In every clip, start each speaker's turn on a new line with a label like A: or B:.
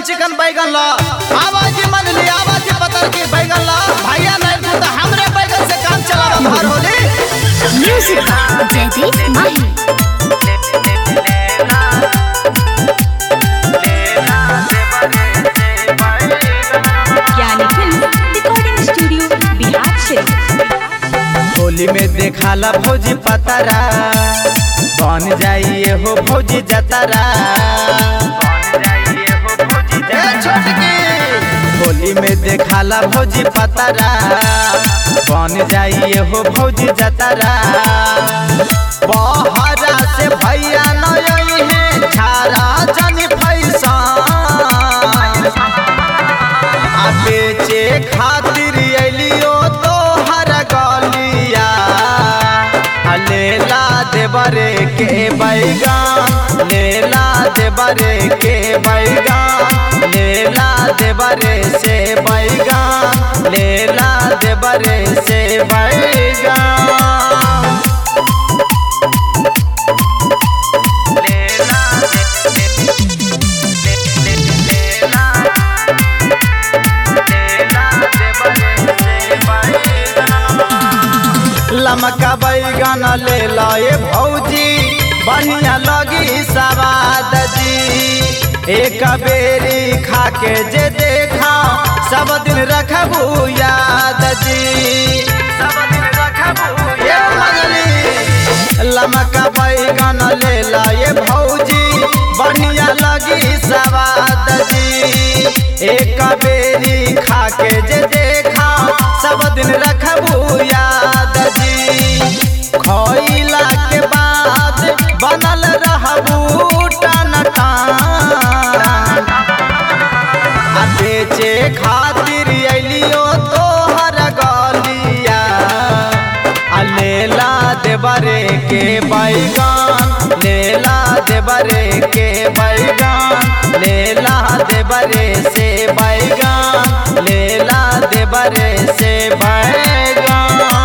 A: चिकन बैगन ला आवाजी मन ली आवाजी पतर की बैगन ला भैया नहीं तू तो हमरे बैगन से काम चला भर Holi
B: Music by Jaideep Mahi.
C: Gyani film recording studio Bihar से
A: होली में देखाला भौजी पतरा बन जाइए हो भौजी जतरा ए छोटकी होली में देखाला भौजी पतरा बन जाइए हो भौजी जतरा बहरा से भैया नई है छारा जनी फैसा आ बेचे खातिर अलियो तो हर गलिया आ लेला देवरे के बैगान लेला देवरे के बैगान लेला देवरे से बैगान लेला देवरे से बैगान लमका बैगन ले लए भौजी बढ़िया लगी सवाद जी एक बेरी खा के जे देखा सब दिन रखबू याद जी सब दिन रखबू लमका बैगन ले लए भौजी बढ़िया लगी सवाद जी एक बेरी खा के जे देखा सब दिन रखबू याद जी खइला के बाद बनल रहबू टन टान आ बेचे खातिर अलियो तोहर गलिया आ लेला देवरे के बैगान लेला देवरे के बैगान लेला देवरे से बैगान लेला देवरे से बैगान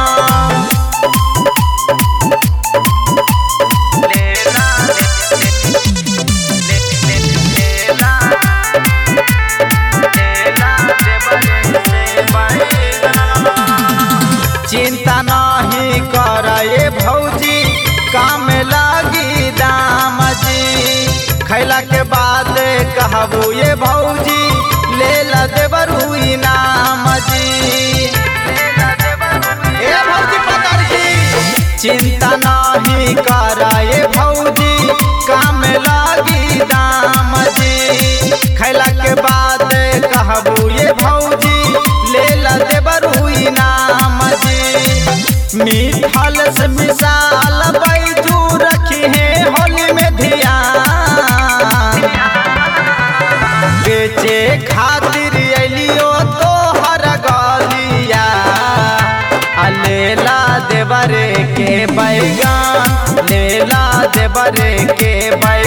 A: चिंता नहीं कर ये भौजी काम लागी दाम जी खैला के बाद कहबू ये भौजी ले ला देबरू इनाम जी ए भौजी पतर की चिंता नहीं कर ये भौजी काम लागी दाम जी खैला के बाद कहबू ये भौजी ले ला देबरू इनाम जी मिठाल से मिसाल बैजू रखी है होली में ध्यान बेचे खातिर अलियो तो हर गलिया आ लेला देवरे के बैगान लेला देवरे के बै